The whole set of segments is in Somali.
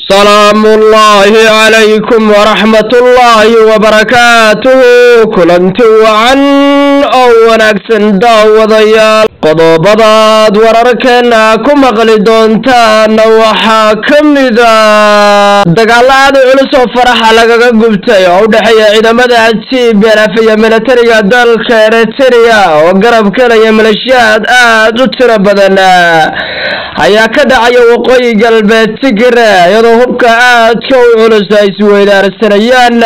salaamu ullaahi calaykum waraxmat ullaahi wabarakaatuhu kulanti wacan oo wanaagsan daawadayaal qodobadaad wararkeena ku maqli doontaana waxaa ka mida dagaalo aada culus oo faraxa lagaga gubtay oo u dhexeeya ciidamada tblf iyo militariga dalka eritrea oo garab kelaya maleeshiyaad aada u tiro badan ayaa ka dhacaya waqooyi galbeed tigre iyadoo hubka aadka u culus ay isweydaarsanayaan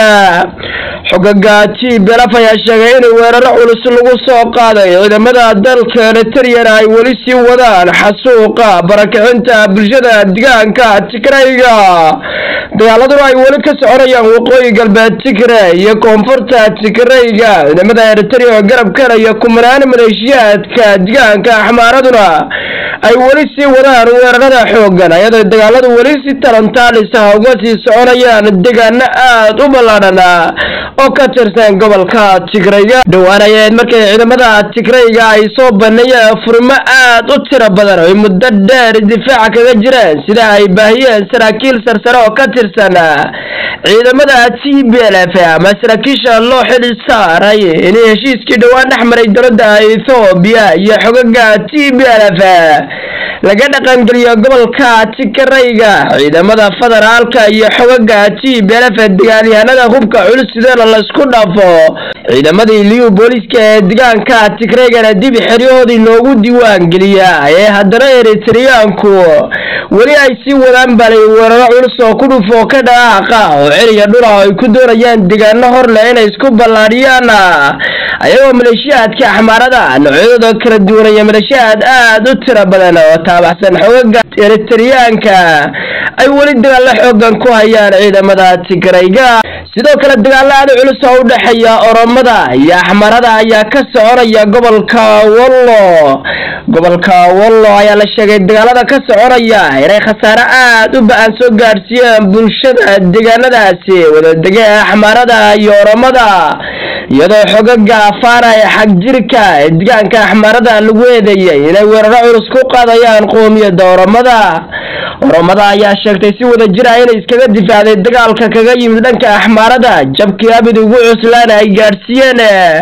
xogaga tblf ayaa sheegay in weeraro culus lagu soo qaaday ciidamada dalka eritreyana ay weli sii wadaan xasuuqa barakicinta bulshada degaanka tigrayga dagaaladuna ay weli ka soconayaan waqooyi galbeed tigre iyo koonfurta tigrayga ciidamada eritrea oo garab kelaya kumanaan maleeshiyaadka degaanka axmaaraduna ay weli sii wadaan weerarada xoogan ayadoo dagaaladu weli si talantaalis ah uga sii soconayaan deegaano aada u ballaadhan oo ka tirsan gobolka tigrayga dhawaanayeed markay ciidamada tigrayga ay soo baneeyeen furmo aada u tiro badan oo ay muddo dheer difaaca kaga jireen sida ay baahiyeen saraakiil sarsare oo ka tirsan ciidamada t b l f ama saraakiisha loo xili saaray in heshiiskii dhowaan dhex maray dowladda ethoobiya iyo xogaga t b l f laga dhaqangeliyo gobolka tigrayga ciidamada federaalka iyo xogaga t b l f dagaalyahanada hubka culus sideena laysku dhafo ciidamadii liyu booliiska ee degaanka tigraygana dib xeryahoodii loogu diiwaan geliya ee haddana eritreyaanku weli ay sii wadaan balay weeraro culus oo ku dhufoo ka dhaqaaqa oo celiya dhula oo ay ku doonayaan degaano hor leh inay isku ballaadhiyaan ayagoo maleeshiyaadka axmaarada noocyadooda kala duwanaya maleeshiyaad aada u tiro badan oo taabaxsan xogaga eritreyaanka ay weli dagaalo xoogan ku hayaan ciidamada tigrayga sidoo kale dagaalo aada culus oo u dhexeeya oromada iyo axmarada ayaa ka soconaya gobolka wallo gobolka wallo ayaa la sheegay dagaalada ka soconaya inay khasaare aada u ba-an soo gaadhsiiyeen bulshada deegaanadaasi wadadege axmarada iyo oromada iyadoo xogaga afaara ee xagjirka ee degaanka axmarada lagu eedeeyay inay weeraro culus ku qaadayaan qoomiyadda oromada oromada ayaa sheegtay si wada jir ah inay iskaga difaacday dagaalka kaga yimid dhanka axmaarada jabkii abid ugu cuslaana ay gaadhsiiyeen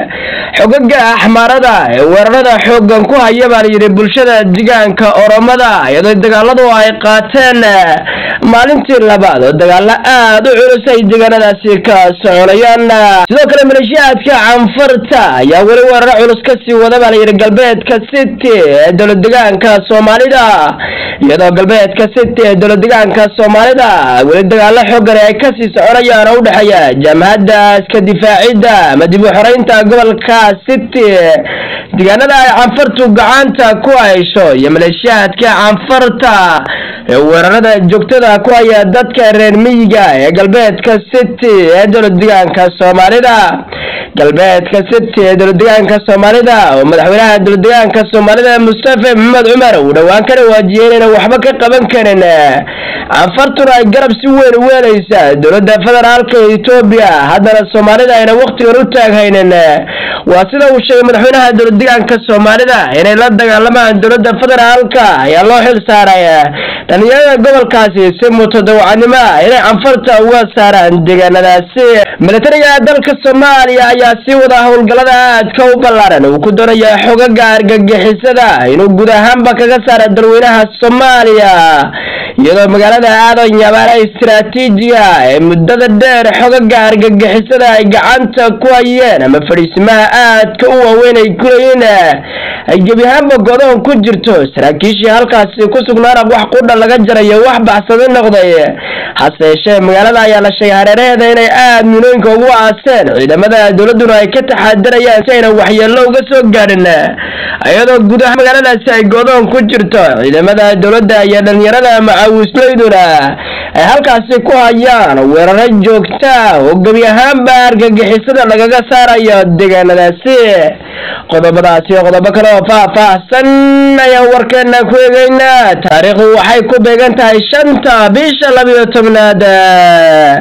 xogaga axmaarada ee weerarada xoogan ku haya baa layidhi bulshada degaanka oromada iyadoo dagaaladu ay qaateen maalintii labaad oo dagaalo aada u culus ay deegaanadaasi ka soconayaan sidoo kale maleeshiyaadka canfarta ayaa weli weeraro culus kasii wada baa layidhi galbeedka city ee dowlad degaanka soomaalida iyadoo galbeedka city ee dowlad degaanka soomaalida weli dagaalo xoogan ay kasii soconayaan oo udhexeeya jamhadda iska difaacidda ama dib u xoreynta gobolka city deegaanada ay canfartu gacanta ku haysho iyo maleeshiyaadka canfarta ee weerarada joogtada ku haya dadka reer miyiga ee galbeedka city ee dowlad degaanka soomaalida galbeedka city ee dowlad degaanka soomaalida oo madaxweynaha dowlad degaanka soomaalida mustafa maxamed cumar uu dhowaan ka dhawaajiyey inayna waxba ka qaban karin canfartuna ay garab si weyn weelaysa dowladda federaalka etoobiya haddana soomaalida ayna wakhtigan u taaghaynin waa sida uu sheegay madaxweynaha dowlad degaanka soomaalida inay la dagaalamaan dowladda federaalka ayaa loo xil saaray dhalinyarada gobolkaasi si mutadawacnimo inay canfarta uga saaraan deegaanadaasi militariga dalka soomaaliya ayaa sii wada howlgallada aadka u ballaaran uu ku doonaya xogaga argagixisada inuu guud ahaanba kaga saara dalweynaha soomaaliya iyadoo magaalada aadan yabaana istaraatiijiga ee muddada dheer xogaga argagixisada ay gacanta ku hayeen ama fadhiisimaha aadka u waaweyn ay kuleyiin ay gebi ahaanba godoon ku jirto saraakiishii halkaasi ku sugnaana wax qudha laga jarayo wax baxsadi noqday hase yeeshee magaalada ayaa la sheegay hareeraheeda inay aada minooyinka ugu aaseen ciidamada dowladduna ay ka taxaadirayaan si ayna waxyeello uga soo gaadhin iyadoo gudaha magaaladaasi ay godoon ku jirto ciidamada dowladda iyo dhalinyarada macaawislayduna ay halkaasi ku hayaan weeraro joogta oo gebi ahaanba argagixisada lagaga saarayo deegaanadaasi qodobadaasi iyo qodobo kale oo faah-faahsan ayaan warkeena ku eegeynaa taariikhdu waxay ku beegan tahay shanta bisha labiyo tobnaad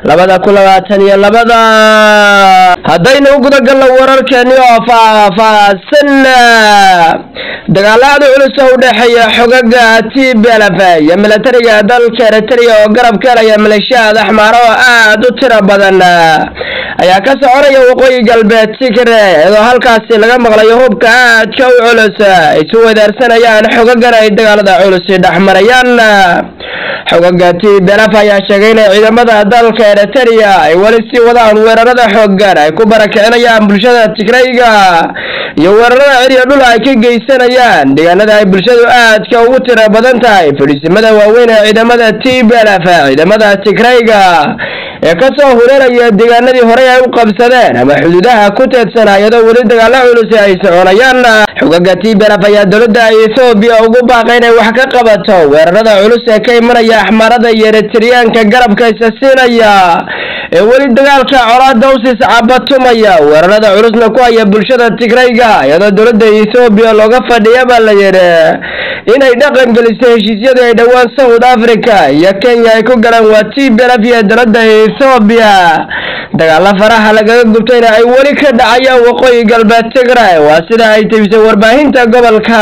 labada kun labaatan iyo labada haddaynu u gudagalno wararkeeni oo faahfaahsan dagaalada culus oo u dhexeeya xogaga t blf iyo milatariga dalka eritrea oo garab ka helaya maleeshiyaad axmaar oo aada u tiro badan ayaa ka soconaya waqooyi galbeed tigre iyadoo halkaasi laga maqlayo hubka aadka u culus isu wadaarsanayaan xogagan ay dagaalada culusi dhexmarayaan xogaga t blf ayaa sheegay inay ciidamada dalka eritrea ay weli sii wadaan weerarada xoogan ay ku barakicinayaan bulshada tigrayga iyo weerarada ciriya dhul ay ka geysanayaan deegaanada ay bulshadu aadka ugu tiro badan tahay fadhiisimada waaweyn ee ciidamada t blf ciidamada tigrayga ee kasoo hureeraya deegaanadii horey ay u qabsadeen ama xuduudaha ku teedsanaa iyadoo weli dagaalo culusi ay soconayaan xogaga t blf ayaa dowladda ethoobiya ugu baaqay inay wax ka qabato weerarada culus ee ka imanaya axmaarada iyo eritriyaanka garabka isa siinaya ee weli dagaalka colaada usis cabatumaya weerarada culusna ku haya bulshada tigrayga iyadoo dowladda ethoobiya looga fadhiya baa la yidhi inay dhaqan geliso heshiisyadii ay dhowaan south africa iyo kenya ay ku galeen waa t blf iyo dowladda ethoobiya dagaalo faraha lagaga gubtayna ay weli ka dhacayaan waqooyi galbeed tigray waa sida ay tebisay warbaahinta gobolka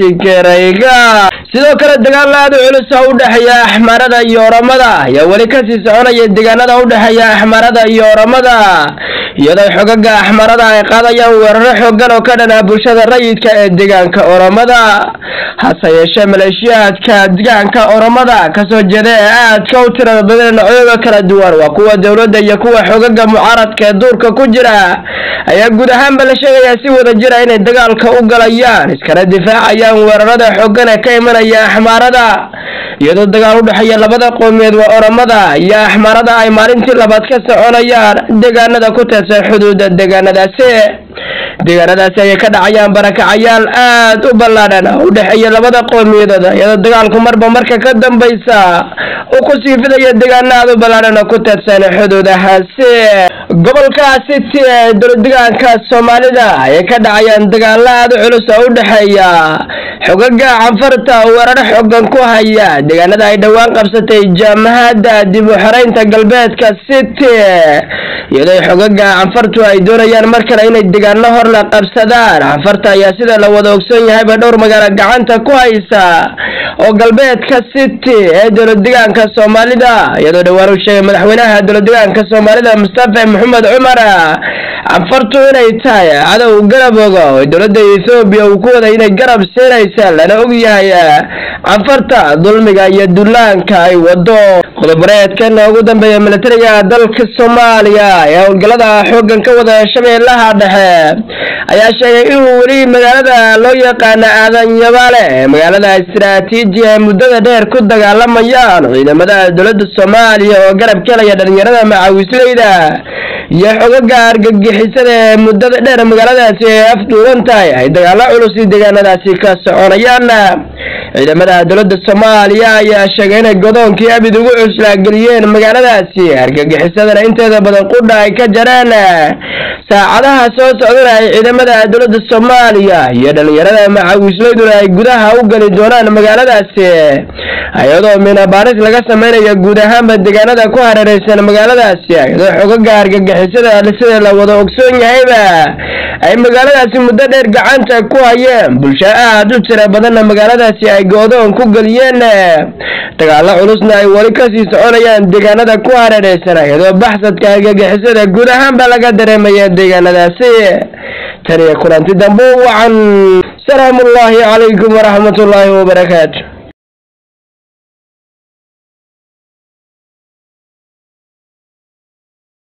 tigrayga sidoo kale dagaal aada u culus oo u dhexeeya axmaarada iyo oramada ayaa weli kasii soconaya deegaanada u dhexeeya axmaarada iyo oramada iyadoo xogaga axmaarada ay qaadayaan weeraro xoogan oo ka dhanaa bulshada rayidka ee deegaanka oramada hase yeeshee maleeshiyaadka deegaanka oramada kasoo jeeda ee aadka u tirada badan noocyada kala duwan waa kuwa dowladda iyo kuwa xogaga mucaaradka ee duurka ku jira ayaa guud ahaanba la sheegayaa si wada jira inay dagaalka u galayaan iskana difaacayaan weerarada xoogan ee ka imanaya axmaarada iyadoo dagaal u dhexeeya labada qowmiyeed waa oramada iyo axmaarada ay maalintii labaad ka soconayaan deegaanada ku teedsan xuduuda deegaanadaasi deegaanadaasi ayay ka dhacayaan barakacayaal aada u ballaadhan u dhexeeya labada qowmiyadood iyadoo dagaalku marba marka ka dambaysa uu ku sii fidaya deegaano aada u ballaadhan oo ku teedsan xuduudahaasi gobolka city ee dowladegaanka soomaalida ayay ka dhacayaan dagaalo aada u culus oo u dhexeeya xogaga canfarta weeraro xoogan ku haya deegaanada ay dhowaan qabsatay jaamahadda dib u xoreynta galbeedka city iyadoo xogaga canfartu ay doonayaan mar kale inay deegaano hor la qabsadaan canfarta ayaa sida la wada ogsoon yahayba dhowr magaalo gacanta ku haysa oo galbeedka city ee dowladegaanka soomaalida iyadoo dhowaan uu sheegay madaxweynaha dowladegaanka soomaalida mustafa maxamed cumar canfartu inay tahay cadow garab oga oo dowladda ethoobiya uu ku waday inay garab siinaysa lana og yahay canfarta dulmiga iyo dullaanka ay wado qodobareedkan ugu dambeeya militariga dalka soomaaliya ee howlgallada xoogan ka wada shabeellaha dhexe ayaa sheegay inuu weli magaalada loo yaqaano aadan yabaale ee magaalada istaraatiiji ay muddada dheer ku dagaalamayaan ciidamada dowladda soomaaliya oo garab kelaya dhalinyarada macawisleyda iyo xogaga argagixisada ee muddada dheer magaaladaasi ay afduuban tahay ay dagaalo culus i deegaanadaasi ka soconayaan ciidamada dowladda soomaaliya ayaa sheegay inay godoonkii abid ugu cuslaageliyeen magaaladaasi argagixisadana inteeda badan qudha ay ka jareen saacadaha soo socdana ay ciidamada dowladda soomaaliya iyo dhalinyarada macawisleyduna ay gudaha u geli doonaan magaaladaasi iyadoo minabaaris laga samaynayo guud ahaanba deegaanada ku hareereysan magaaladaasi iyadoo xogaga argagixisada sida la wada ogsoon yahayba ay magaaladaasi muddo dheer gacanta ku hayeen bulsho aad u tira badanna magaaladaasi ay goodoon ku geliyeen dagaalo culusna ay weli kasii soconayaan deegaanada ku hareereysan iyadoo baxsadka argagixisada guud ahaanba laga dareemaya deegaanadaasi taniyo kulanti dambe wacan salaamu ullaahi calaykum waraxmat ullaahi wabarakaatu